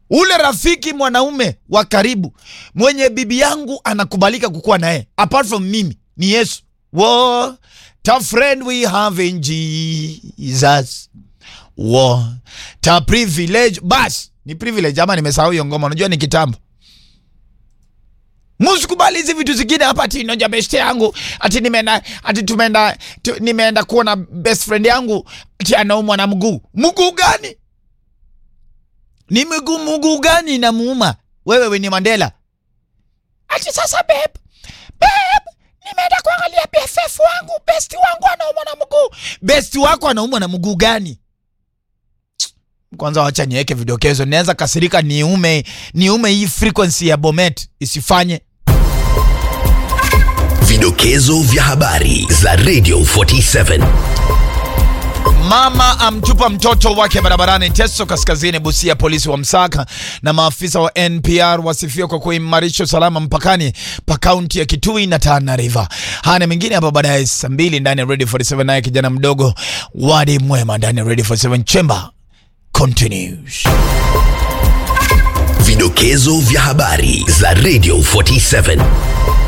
ule rafiki mwanaume wa karibu mwenye bibi yangu anakubalika kukuwa naye apart from mimi ni Yesu. What a friend we have in Jesus. What a privilege. Bas, ni privilege ama nimesahau hiyo ngoma, unajua ni kitambo. Musikubali hizi vitu zingine hapa ati noja best yangu ati nimeenda ati tumeenda tu, nimeenda kuona best friend yangu ati anaumwa na mguu. Mguu gani? Ni mguu mguu gani inamuuma? Wewe we ni Mandela. Ati sasa babe. Babe, nimeenda kuangalia BFF wangu, best wangu anaumwa na mguu. Best wako anaumwa na mguu gani? Kwanza wacha niweke vidokezo, naweza kasirika niume niume hii frequency ya Bomet isifanye. Vidokezo vya habari za Radio 47. Mama amtupa mtoto wake barabarani Teso Kaskazini, Busia. Polisi wa msaka na maafisa wa NPR wasifiwa kwa kuimarisha usalama mpakani pa kaunti ya Kitui na Tana River. Haya na mengine hapa baadaye saa mbili ndani ya Radio 47, naye kijana mdogo Wadi Mwema ndani ya Radio 47 Chamber continues. Vidokezo vya habari za Radio 47.